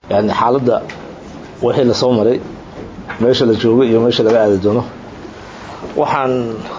yani xaaladda wixii lasoo maray meesha la joogo iyo meesha laga aadi doono waxaan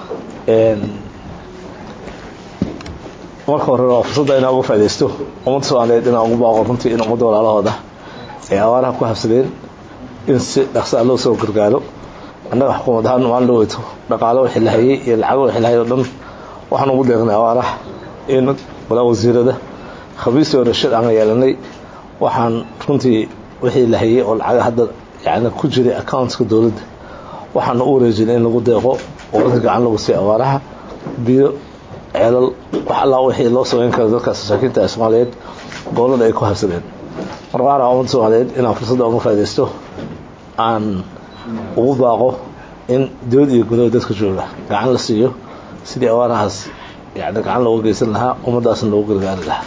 marka hore waa fursadda inaa uga faa'idaysto ummadda soomaaliyeed inaan ugu baaqo runtii in ummadda walaalahooda ay abaaraha ku habsadeen in si dhaqsaa loo soo gargaaro annaga xukuumad ahaan maalin loo weyto dhaqaalo wixii la hayay iyo lacago wixii la hayay oo dhan waxaan ugu deeqnay abaaraha in walaa wasiirada khamiistii hore shir aan yeelanay waxaan runtii wixii la hayay oo lacaga hadda yani ku jiray accountka dowladda waxaana u wareejinay in lagu deeqo oo dadka gacan lagu siiyo abaaraha biyo ceelal wax allaa wixii loo samayn karo dadkaas masaakiinta ee soomaaliyeed gobolada ay ku habsadeen marqaana ummadda soomaaliyeed inaan fursadda uga faa'idaysto aan ugu baaqo in dowlad iyo gudaha dadka jooga gacan la siiyo sidii abaarahaas yani gacan looga geysan lahaa ummaddaasna loogu gargaari lahaa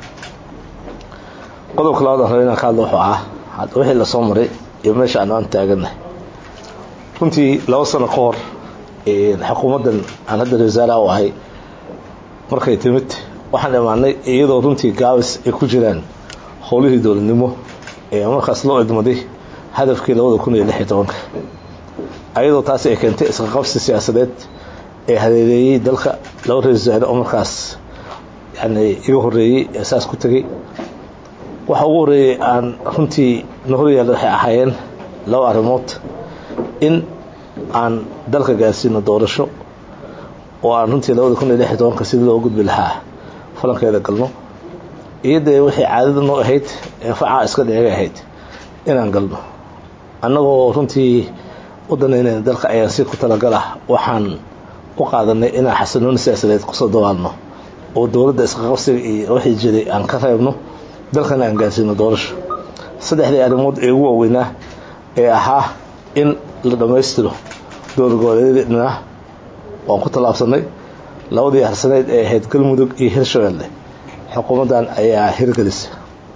qodobka labaad aan raba inaan ka hadlo wuxuu ah wixii lasoo maray iyo meesha aan aan taagannahay runtii laba sano ka hor xukuumaddan aan hadda wasaaraha u ahay markay timid waxaan imaanay iyadoo runtii gaabis ay ku jiraan howlihii dowladnimo ee markaas loo idmaday hadafkii labada kun iyo lix iyo tobanka ayadoo taasi ay keentay isqaqabsi siyaasadeed ee hadeedeeyey dalka laba ra-isul wasaare oo markaas yani iga horreeyey ee saas ku tegey waxa ugu horreeyey aan runtii na horyaalla waxay ahaayeen laba arrimood in aan dalka gaarsiino doorasho oo aan runtii labada kun iyo lix iyo tobanka sidii loo gudbi lahaa falankeeda galno iyo dee waxay caadada noo ahayd ee facaa iska dheegay ahayd inaan galno annagoo runtii u danaynayna dalka ayaan si ku talagalah waxaan u qaadanay inaan xasanooni siyaasadeed kusoo dawaalno oo dowladda isqaqabsiga iyo wixii jiray aan ka reebno dalkana aan gaarsiino doorasho saddexdii arrimood ee ugu waaweynaa ee ahaa in la dhammaystiro dowlad-goboleedyadina waan ku tallaabsanay labadii harsaneyd ee ahayd galmudug iyo hirshabelle xukuumaddan ayaa hirgelisa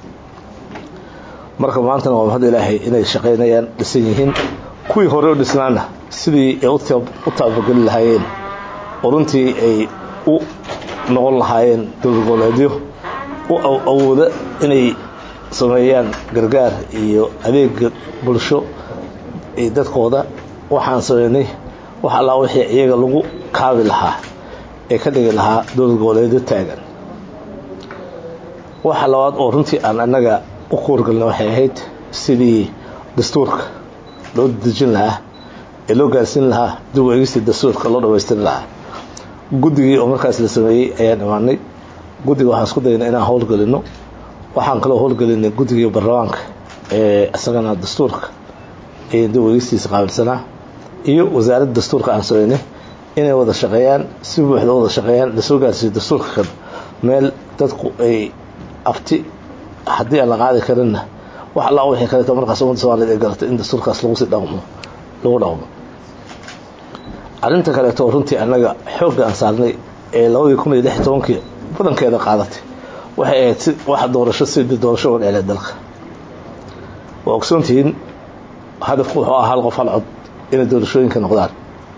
marka maantana waa mahad ilaahay inay shaqaynayaan dhisan yihiin kuwii hore u dhisnaana sidii ay u taabageli lahaayeen oo runtii ay u noqon lahaayeen dowlad-goboleedyo u awooda inay sameeyaan gargaar iyo adeega bulsho iyo dadkooda waxaan sameynay wax allaa wixii iyaga lagu kaabi lahaa ee ka dhigi lahaa dowlad goboleedyo taagan waxa labaad oo runtii aan annaga u kuurgalna waxay ahayd sidii dastuurka loo dejin lahaa ee loo gaarsiin lahaa dib u eegistii dastuurka loo dhammaystiri lahaa guddigii oo markaas la sameeyey ayaan imaanay guddiga waxaan isku daynay inaan howlgelino waxaan kaloo howlgelinay guddigii baarlamaanka ee isagana dastuurka ee dib u eegistiisa qaabilsanaa iyo wasaaradda dastuurka aan sameynay inay wada shaqeeyaan si buuxda wada shaqeeyaan lasoo gaarsiiyo dastuurka kan meel dadku ay abti haddii aan la qaadi karinna wax allaa wixii kaleeto markaas ummadda soomaaliyed ay garatay in dastuurkaas lagu sii dhaqmo lagu dhaqmo arrinta kaleeto runtii annaga xoogga aan saarnay ee labadii kun iyo lix iyo tobankii badankeeda qaadatay waxay ahayd si wax doorasho sidii doorasho uga dheelee dalka waa ogsoontihiin hadafku wuxuu ahaa hal qof hal cod inay doorashooyinka noqdaan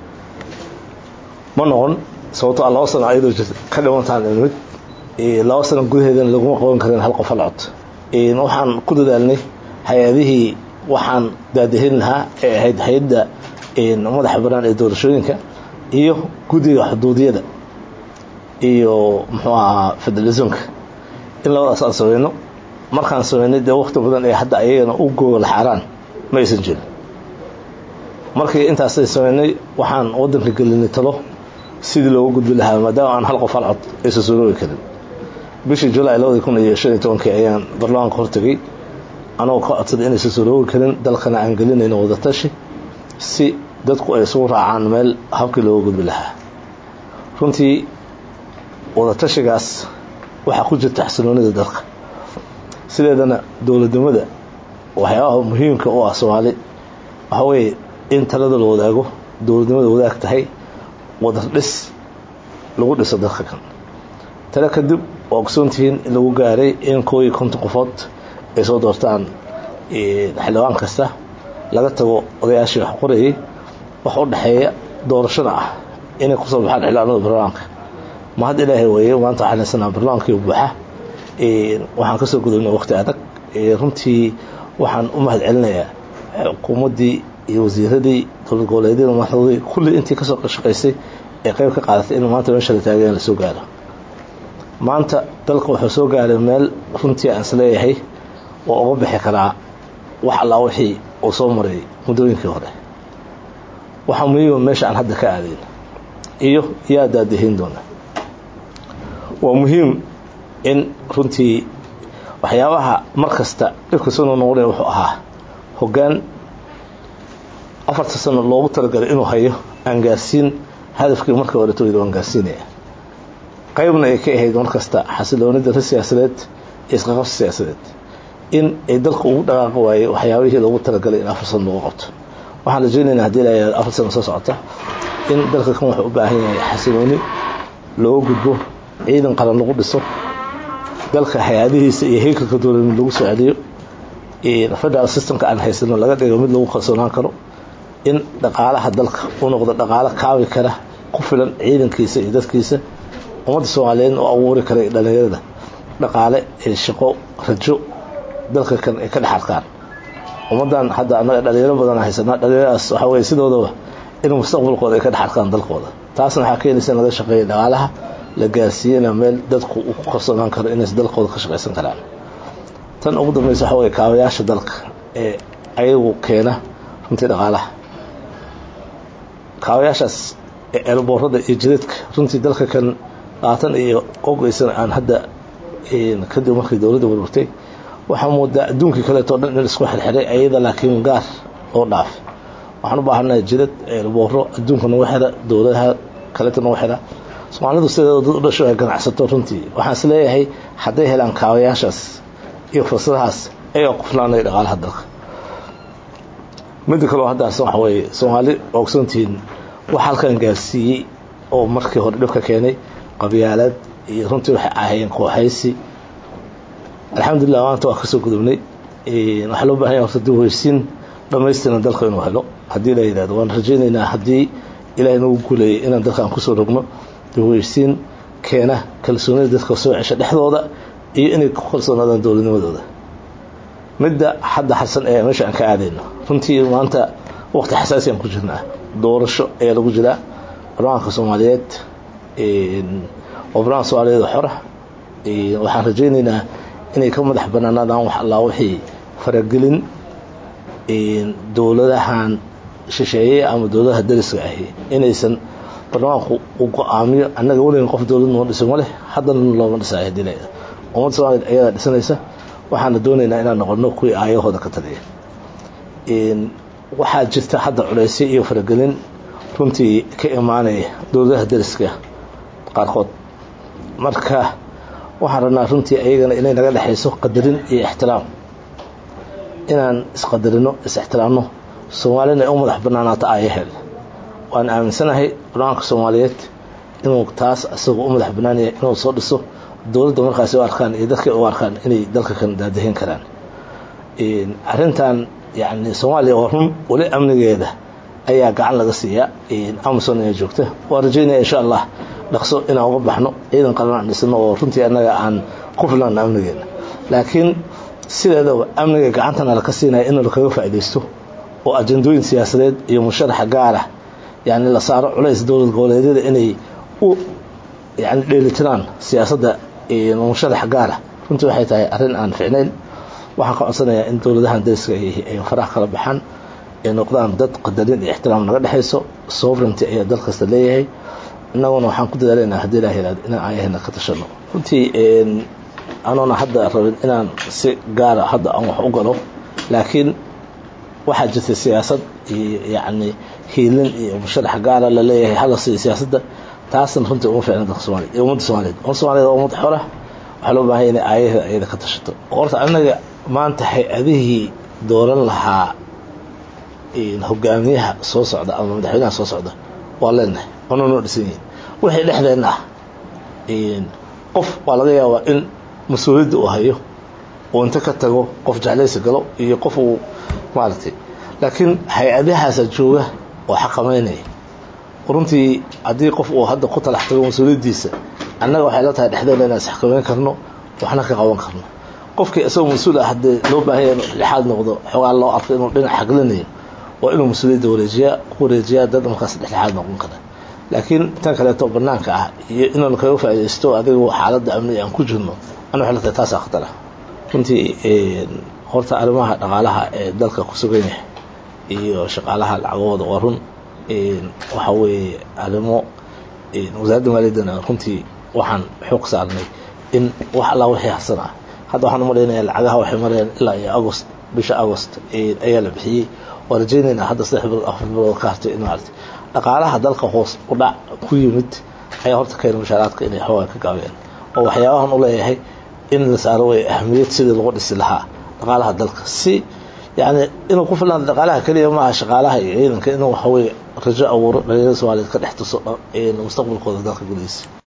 ma noqon sababto a laba sano ayadoo jirta ka dhimantaan imid laba sano gudaheedana laguma qaban karin hal qof hal cod waxaan ku dadaalnay hay-adihii waxaan daadahin lahaa ee ahayd hay-adda madaxa banaan ee doorashooyinka iyo guddiga xuduudiyada iyo muxuu ahaa federalismka in labadaas aan sameyno markaan sameynay dee wakti badan ee hadda ayagana u goola xaaraan ma aysan jirin markii intaasay sameynay waxaan waddanka gelinay talo sidii looga gudbi lahaa maadaama aan hal qof hal cod aysan suroobi karin bishii julaay labadii kun iyo shan iyo tobankii ayaan baarlamaanka hortegay anagoo ka codsaday inaysan suroobi karin dalkana aan gelinayno wadatashi si dadku ay isugu raacaan meel habkii looga gudbi lahaa runtii wadatashigaas waxaa ku jirta xasiloonida dalka sideedana dowladnimada waxyaabaha muhiimka u ah soomaali waxaa weeye in talada la wadaago dowladnimada wadaag tahay wadar dhis lagu dhiso dalka kan tale kadib waa ogsoontihiin in lagu gaaray in koo iyo konton qofood ay soo doortaan xildhibaan kasta laga tago odayaashii wax qorayay wax u dhexeeya doorashada ah inay kusoo baxaan xildhibaanada baarlamaanka ma had ilaahay weeye maanta waxaan haysanaa baarlamaankii buuxa waxaan kasoo gudubnay waqti adag runtii waxaan u mahad celinayaa xukuumaddii iyo wasiiradii dowlad goboleedyada madaxdoodii kulli intii kasoo shaqaysay ee qayb ka qaadatay in maanta meesha la taagayan lasoo gaaro maanta dalka wuxuu soo gaaray meel runtii aan isleeyahay oo uga bixi karaa wax allaa wixii uu soo maray muddooyinkii hore waxaa muhiima meesha aan hadda ka aadayn iyo yaa daadahayn doona waa muhiim in runtii waxyaabaha mar kasta dhibkasunu noqonaya wuxuu ahaa hoggaan afarta sano loogu talagalay inuu hayo aan gaarsiin hadafkii markii horetooyda waan gaarsiinaya qaybna ay ka ahayd mar kasta xasiloonida ri siyaasadeed iyo isqaqabsi siyaasadeed in ay dalka ugu dhaqaaqi waayey waxyaabihii loogu talagalay in afar sano lagu qabto waxaan rajaynaynaa hadii la afar sano soo socota in dalka kan wuxuu u baahan yahay xasilooni looga gudbo ciidan qaran lagu dhiso dalka hay-adihiisa iyo heykalka dowladnimo lagu soo celiyo federal systemka aan haysano laga dhigo mid lagu kalsoonaan karo in dhaqaalaha dalka u noqdo dhaqaalo kaabi kara ku filan ciidankiisa iyo dadkiisa ummadda soomaaliyeed oo abuuri kara dhalinyarada dhaqaale ee shaqo rajo dalka kan ay ka dhex arkaan ummaddan hadda annaga dhalinyaro badan haysanaa dhalinyaradaas waxaa weye sidoodaba in mustaqbalkooda ay ka dhex arkaan dalkooda taasna waxaa keenaysa in laga shaqeeya dhaqaalaha la gaarsiiyena meel dadku uu ku kalsoonaan karo inays dalkooda ka shaqaysan karaan tan ugu dambaysa waxaa weye kaabayaasha dalka ee ayagu keena runtii dhaqaalaha kaabayaashaas ee eelboorada iyo jidadka runtii dalka kan labaatan iyo qogeysan aan hadda kadib markii dowladda warwartay waxaa moodaa adduunkii kaleeto dhan in isku xirxiray ayada laakiin gaar oo dhaaf waxaan u baahanahay jidad eelbooro adduunka nagu xira dowladaha kaleeto nagu xira soomaalidu sideeda dad u dhasho ay ganacsato runtii waxaan is leeyahay hadday helaan kaabayaashaas iyo fursadahaas ayaa ku filaanaya dhaqaalaha dalka midda kaleo haddaarsan waxa weeye soomaali waa ogsoontihiin wax halkan gaarsiiyey oo markii hore dhibka keenay qabyaalaad iyo runtii waxay ahaayeen kooxaysi alxamdulilah maanta waa kasoo gudubnay waxaa loo bahan yahay horta dib heysiin dhamaystiran dalka inuu helo haddii la yidhahdo waan rajaynaynaa haddii ilaahay nagu guuleeyay inaan dalkaan kusoo rogno dib heysiin keena kalsoonida dadka soo cesha dhexdooda iyo inay ku kalsoonaadaan dowladnimadooda midda hadda xasan ee meesha aan ka aadayno runtii maanta waqti xasaasi aan ku jirnaa doorasho ayaa lagu jiraa barlamaanka soomaaliyeed oo barlamanka soomaaliyeed xora waxaan rajaynaynaa inay ka madax banaanaadaan wax allaa wixii faragelin dowladahan shisheeye ama dowladaha dariska ahi inaysan barlamaanku uu go-aamiyo annaga weligan qof dowlad noo dhiso ma leh haddana looma dhisayo hadii la ummadda soomaliyeed ayadaa dhisanaysa waxaana doonaynaa inaan noqono kuwii aayahooda ka taliya waxaa jirta hadda culeysyo iyo faragelin runtii ka imaanaya dowladaha dariska qaarkood marka waxaan rabnaa runtii ayagana inay naga dhexayso qadarin iyo ixtiraam inaan isqadarino is-ixtiraamno soomaalina ay u madax banaanaato aayaheel waan aaminsanahay barlamaanka soomaaliyeed inuu taas isagoo u madax banaanaya inuu soo dhiso dowladda markaasi u arkaan iyo dadka u arkaan inay dalka kan daadahin karaan arrintan yani soomaaliya oo run weli amnigeeda ayaa gacan laga siiyaa amazon ee joogta waan rajaynaya insha allah dhaqso inaan uga baxno ciidan qalan aan dhisno oo runtii annaga aan ku filano amnigeena laakiin sideedaba amniga gacantana laka siinaya in lakaga faaidaysto oo ajandooyin siyaasadeed iyo musharaxa gaara yani la saaro culays dowlad goboleedyada inay u yani dheelitiraan siyaasadda musharax gaara runtii waxay tahay arrin aan ficnayn waxaan ka codsanayaa in dowladahan dariska ay faraha kala baxaan ay noqdaan dad qadarin iyo ixtiraam naga dhexayso sovereignty ayaa dal kasta leeyahay innaguna waxaan ku dadaalaynaa haddii ilaha yihahdo inaan aayahena ka tashano runtii anoona hadda rabin inaan si gaara hadda aan wax u galo laakiin waxaa jirta siyaasad iyo yacni hiilin iyo musharax gaara la leeyahay hala siiyo siyaasadda taasna runtii uma ficna dalka soomaliya iyo ummadda soomaliyeed ummadda soomaliyeed waa ummad xora waxaa loo baahanya inay aayaheeda ayada ka tashato horta annaga maanta hay-adihii dooran lahaa hogaamiyaha soo socda ama madaxweynaha soo socda waa leenahay waana noo dhisan yihin wixii dhexdeenna ah qof waa laga yaabaa in mas-uuliyadda uu hayo uu inta ka tago qof jeclaysi galo iyo qof uu maaragtay laakiin hay-adahaasa jooga oo xaqamaynaya runtii haddii qof uu hadda ku talax tago mas-uuliyaddiisa annaga waxay la tahay dhexdeena inaan isxakamayn karno waxna ka qaban karno qofkii isagoo mas-uul ah haddii loo baahanya inuu dhexaad noqdo xoogaa loo arko inuu dhinac xaglinayo waa inuu mas-uuliyadda wareejiyaa ku wareejiyaa dad markaas dhexdhexaad noqon kara laakiin tan kaleeto banaanka ah iyo inaanu kaga faaidaysto adigu xaaladda amni aan ku jirno ana waxay la tahay taasaa khatar ah runtii horta arrimaha dhaqaalaha ee dalka ku sugan yahay iyo shaqaalaha lacagahooda waa run waxa weeye arrimo wasaaradda maaliyaddana runtii waxaan xoog saarnay in wax allaa wixii harsan ah hadda waxaan umalaynaya lacagaha waxay marayaan ilaa iyo agost bisha agost ayaa la bixiyey waa rajaynaynaa hadda saddex bilood afar bilood ka hartay in maarata dhaqaalaha dalka hoos u dhac ku yimid ayaa horta keena mushaaraadka inay xoogaa ka gaabeen oo waxyaabahan u leeyahay in la saaro way ahamiyad sidii lagu dhisi lahaa dhaqaalaha dalka si yani inuu ku filaan dhaqaalaha keliya maaha shaqaalaha iyo ciidanka inuu waxaweye rajo abuuro dhalinyarada soomaliyeed ka dhex tuso mustaqbalkooda dalka gudihiisa